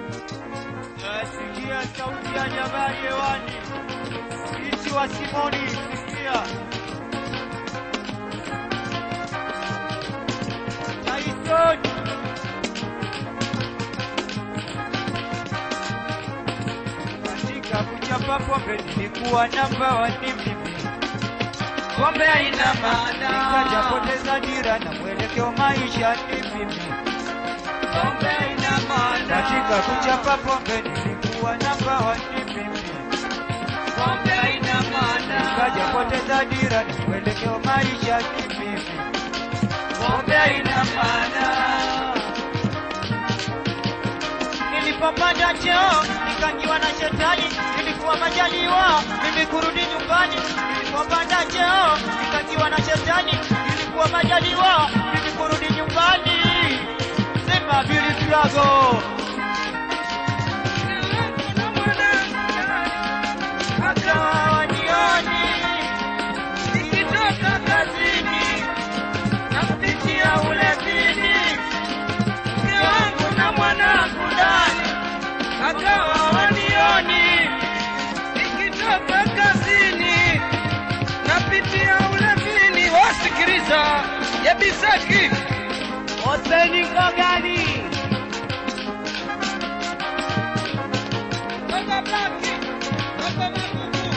Nasikia sauti ya jabali hewani, isi wa Simoni, sikia Tyson katika kuchapa pombe nilikuwa namba wani mimi, pombe haina maana, nikajapoteza dira na mwelekeo maisha ni mimi, pombe haina maana, katika kuchapa pombe nilikuwa namba wani mimi, pombe haina maana, nikajapoteza dira na mwelekeo maisha ni mimi, pombe haina maana nilipopanda cheo nikajiwa na shetani, ilikuwa majaliwa mimi kurudi nyumbani. Nilipopanda cheo nikajiwa na shetani, ilikuwa majaliwa mimi kurudi nyumbani. Sema Billy Flago. Akawa wanioni nikitoka kazini nakupitia ulevini mke wangu na mwanangu ndani akawa wanioni Nikitoka kazini napitia ulevini, wasikiliza ya Bisaki Hoseni Kogani Baba Blaki Baba Magugu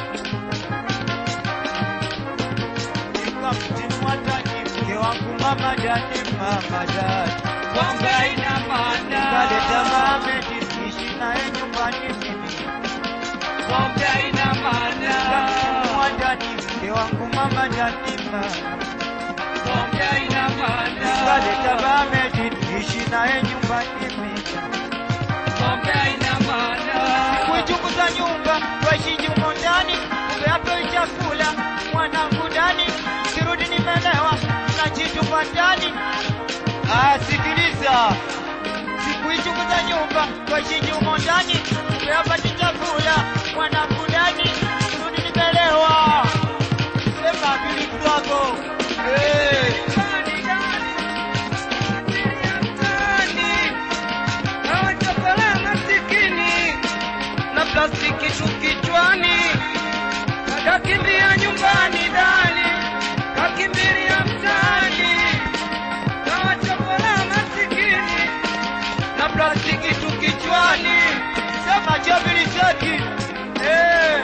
nikamtimwa ndani mke wangu mama dani mama dani Pombe haina maana kaleta Mohamed ishi naye nyumbani mimi Pombe haina maana nikamtimwa ndani mke wangu mama dani mama Pombe haina maana kaleta Mohamed ishi naye nyumbani mimi Pombe haina maana kuichunguza nyumba twaishi jumo ndani, kumbe hapo chakula mwanangu ndani, kirudi nimelewa na chitupa ndani. Ah, sikiliza, sikuichunguza nyumba twaishi jumo ndani, kumbe hapa ni chakula mwanangu ndani, kirudi nimelewa. Sema Billy Flago. Hey. Ndani, ndani. Abiria mtaani. Na wachokora masikini na plastiki tu kichwani, kakimbia nyumbani ndani, kakimbilia mtaani, na wachokora masikini na plastiki tu kichwani. Sema Jabili Zeki. Eh.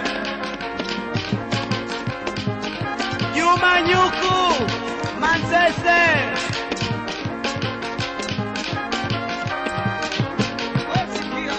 Juma Nyuku Manzese Wasikia?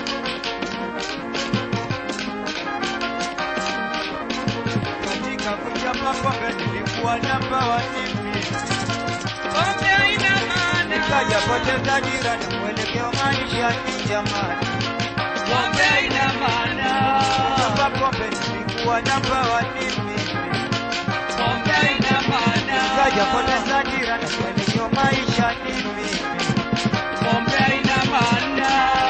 katika kuchapa pombe nilikuwa namba wa mimi, Pombe haina maana, nikaja poteza dira na mwelekeo maisha ni jamani. pombe haina maana, Kuchapa pombe nilikuwa namba wa mimi, pombe haina maana. nikaja poteza dira na mwelekeo maisha ni mimi. Pombe haina maana,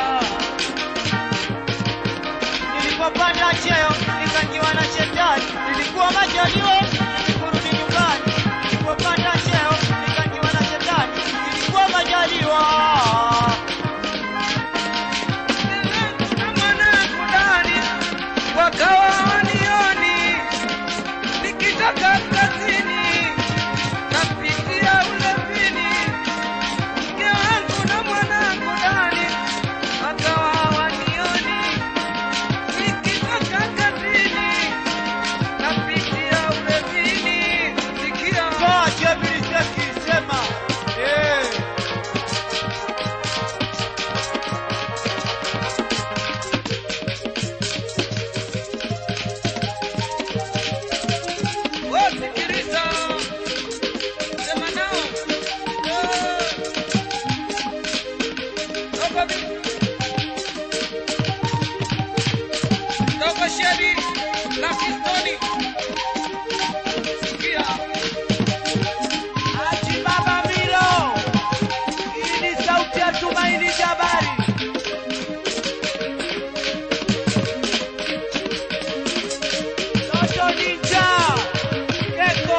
Nilipopanda cheo nikajiwa na shetani, nilikuwa majaliwa kurudi nyumbani. Nilipopanda cheo nikajiwa na shetani, nilikuwa majaliwa. na mwanangu ndani wakawa wanioni, nikitoka kazini napitia ulevini, mke wangu na mwanangu ndani wakawa wanioni, nikitoka kazini napitia ulevini, sikia Toa Jabiri Zeki, sema eh. Wasikiliza, sema nao. Eh. Toka vi- toka Shedi na Kistoni. Sikia, Achi Baba Milo, hii ni sauti ya Tumaini Jabari. Toto Ninja, Eko,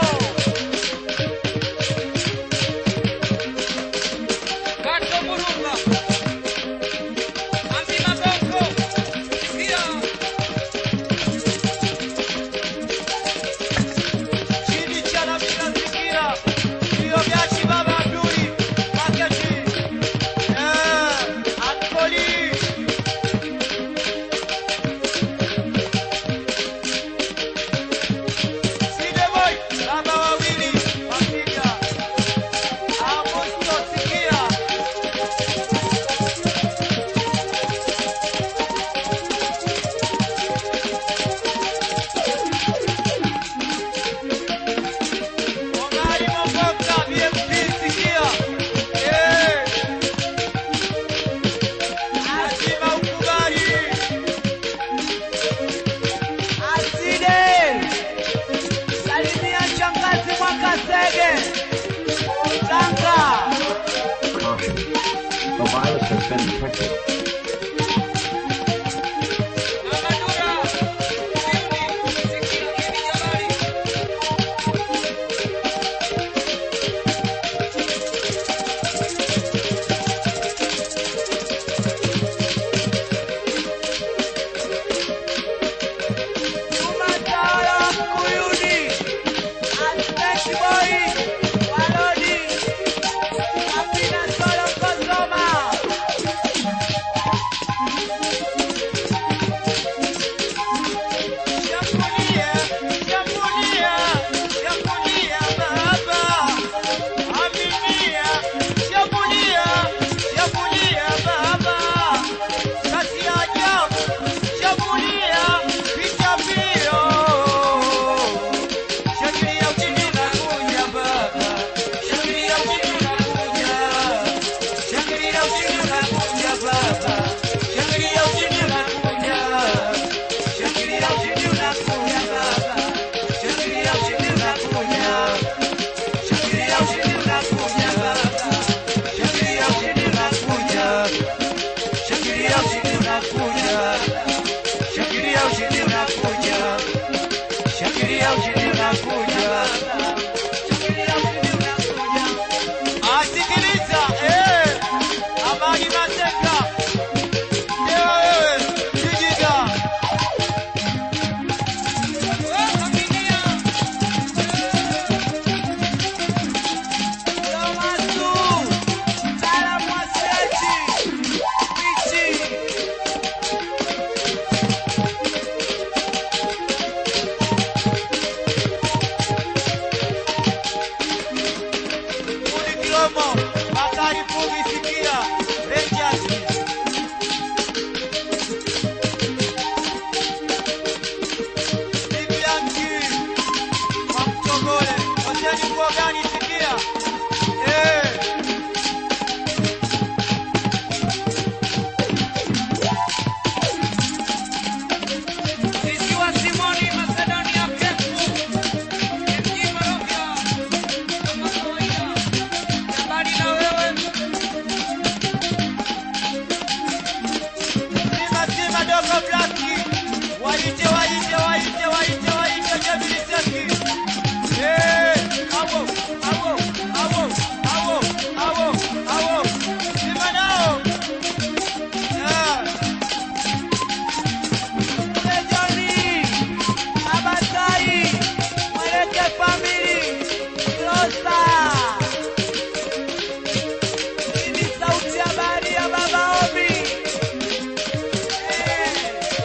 Kato Murunga. Parental violence has been detected. Amadura, Sydney, Sikia Idi Jabari. Tumatala Mkuyuni, Aspect Boy, Walodi, Apina Solo Kosoma. Shambulia, shambulia, shambulia baba. Aminia, shambulia, shambulia baba. Kazi ya ajabu, shambulia, picha mbio. Shangilia ushindi unakuja baba. Shangilia ushindi unakuja. Shangilia ushindi unakuja baba. Shangilia ushindi unakuja. Shangilia ushindi unakuja baba. Shangilia ushindi unakuja. Shangilia ushindi unakuja baba. Shangilia ushindi unakuja. Shangilia ushindi unakuja. Shangilia ushindi unakuja. Shangilia ushindi unakuja. Shangilia ushindi unakuja. Asikiliza, eh. Amani Mateka. Ndio wewe, Singida. Oh, Aminia. Tomasu. Sala Mwaseti. Michi. Fundi Kilomo, Bakari Fugi Sikia, Rangers. Bibi Yanki, Mamchogole, Hoseni Kuogani Sikia. Eh. Sisi wa Simoni Macedonia Kefu. MG Barovia. Kama kawaida. Jabari na wewe. Sima sima dogo blaki. Waite waite waite waite waite Jabili Seki. Eh, awo, awo, awo, awo, awo, awo. Sima nao. Eh. Lejoni, Abatai, Mweleke family, Rosa. Hii ni sauti ya bahari ya Baba Obi. Eh.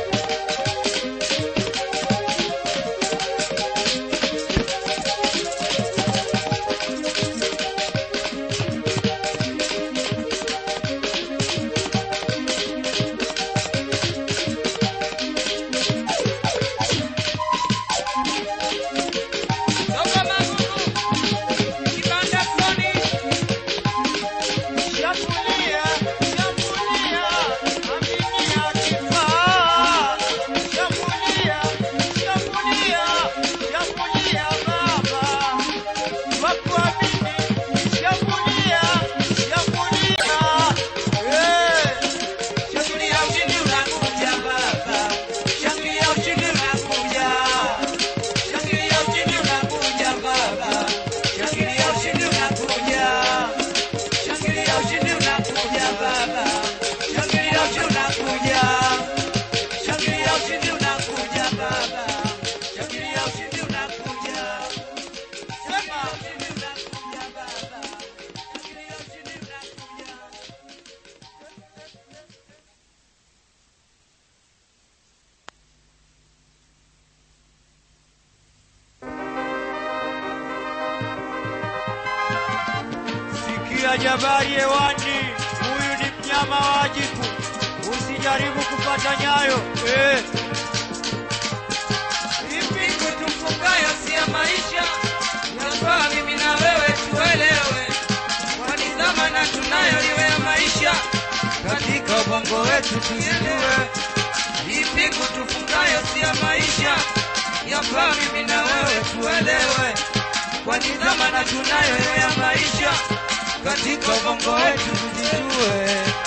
Toka Magugu. Kibanda Soni. Shambulia, shambulia, aminia kifaa. Shambulia, shambulia, shambulia baba. Wakuamini, shambulia, shambulia. Eh, shambulia ushindi unakuja baba. Shambulia ushindi unakuja. Shangilia ushindi unakuja baba. Shangilia ushindi unakuja. Shangilia ushindi unakuja baba. Shangilia ushindi unakuja. Shangilia ushindi unakuja baba. Shangilia ushindi unakuja. Sema ushindi unakuja baba. Shangilia ushindi unakuja. Sikia jabari hewani, huyu ni mnyama wajibu, usijaribu kupata nyayo eh. Ipi kutufungayo si ya maisha. Yafaa mimi na wewe tuelewe. Kwani dhamana tunayo iwe ya maisha. Katika ubongo wetu tujijue, Ipi kutufungayo si ya maisha. Yafaa mimi na wewe tuelewe. Kwani dhamana tunayo iwe ya maisha. katika ubongo wetu tujijue.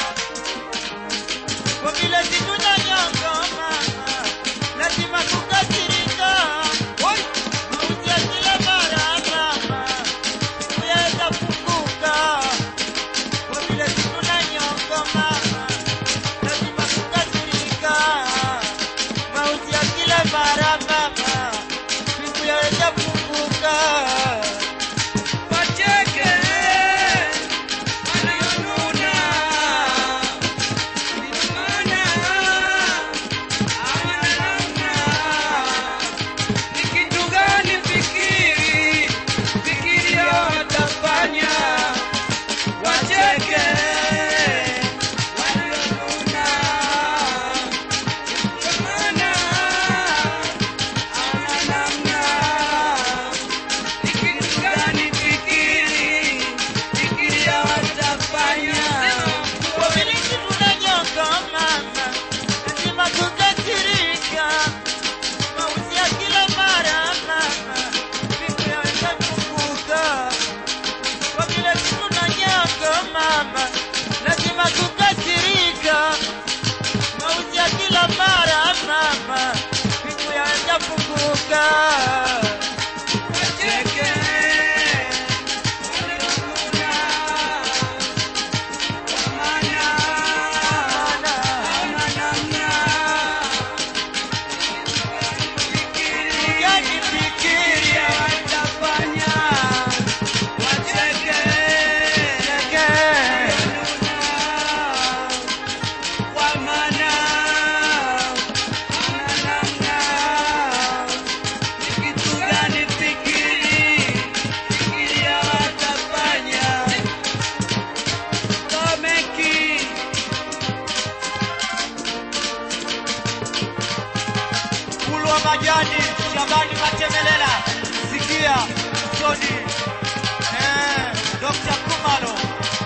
majani Shabani Matemelela sikia Tony eh, Dr. Kumalo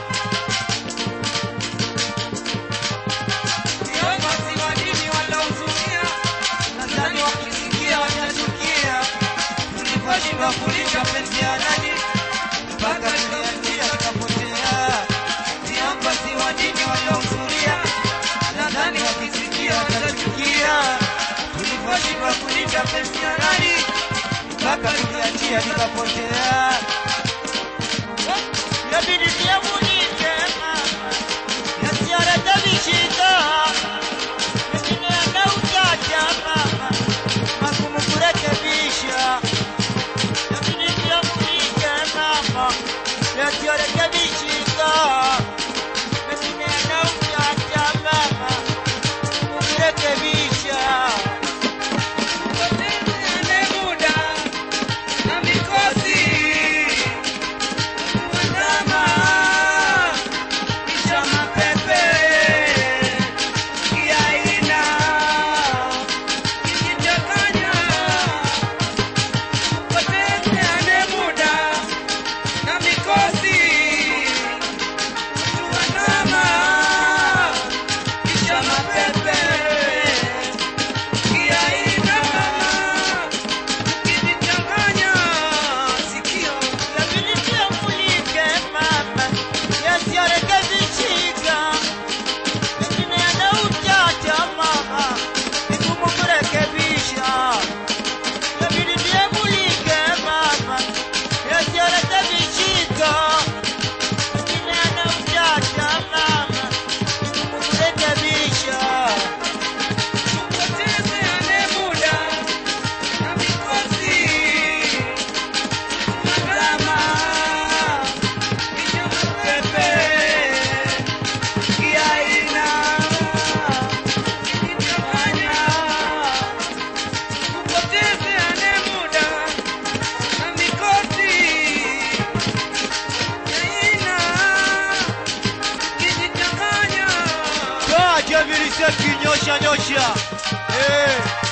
Viongozi wa dini walaozuia, nadhani wakisikia watachukia tuliposhindwa kulinda penzi ya nani mpaka tuliachia tukapotea viongozi wa dini waliohudhuria nadhani wakisikia watachukia tuliposhindwa kulinda penzi ya nani mpaka tuliachia tukapotea yabidi niamunike mama yasiarekebishika mengine yanautaja mama magumu kurekebisha lakini pia mulike mama yasiyorekebishika mengine yanautaja mama magumu kurekebisha tupotezeane muda na mikosi kuandama kisha mapepe kiaina kijichanganya tupotezeane muda na mikosi kuandama kisha mapepe kiaina kijichanganya sikio lakini pia mulike mama yasiyorekebishika mengine yanautaja mama vigumu kurekebisha lakini pia mulike mama yasiyorekebishika mengine yanautaja mama vigumu kurekebisha tupotezeane muda na mikosi kuandama kisha mapepe kiaina kijichanganya tupotezeane muda na mikosi kiaina kijichanganya toa javiriseki nyosha nyosha eh.